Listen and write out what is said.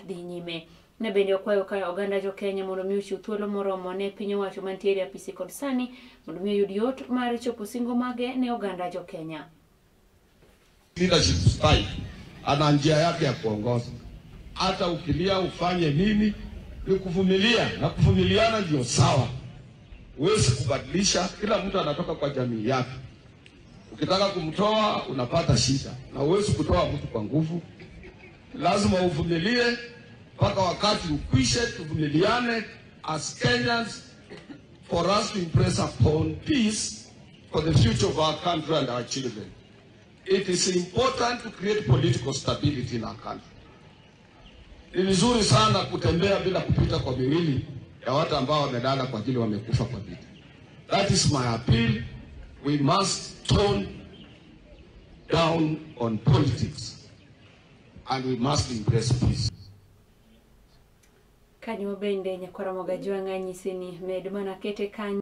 dhi nyime ne bende okwayo ka oganda jo Kenya mondo mi ochiw thuolo moromo ne piny owacho mantiere e apisi kod sani mondo mi oyud yot mar chopo singo mage ne oganda jo Kenya. leadership style ana njia yake ya kuongoza. Hata ukilia ufanye nini, ni kuvumilia, na kuvumiliana ndio sawa. Huwezi kubadilisha, kila mtu anatoka kwa jamii yake. Ukitaka kumtoa unapata shida, na huwezi kutoa mtu kwa nguvu. Lazima uvumilie mpaka wakati ukwishe. Tuvumiliane as Kenyans for us to impress upon peace for the future of our country and our children. It is important to create political stability in our country. Ni vizuri sana kutembea bila kupita kwa miwili ya watu ambao wamelala kwa ajili wamekufa kwa vita. That is my appeal. We must tone down on politics and we must embrace peace. Kanyo bende nyakwara moga jwang'a nyisi ni med mana kete kanyo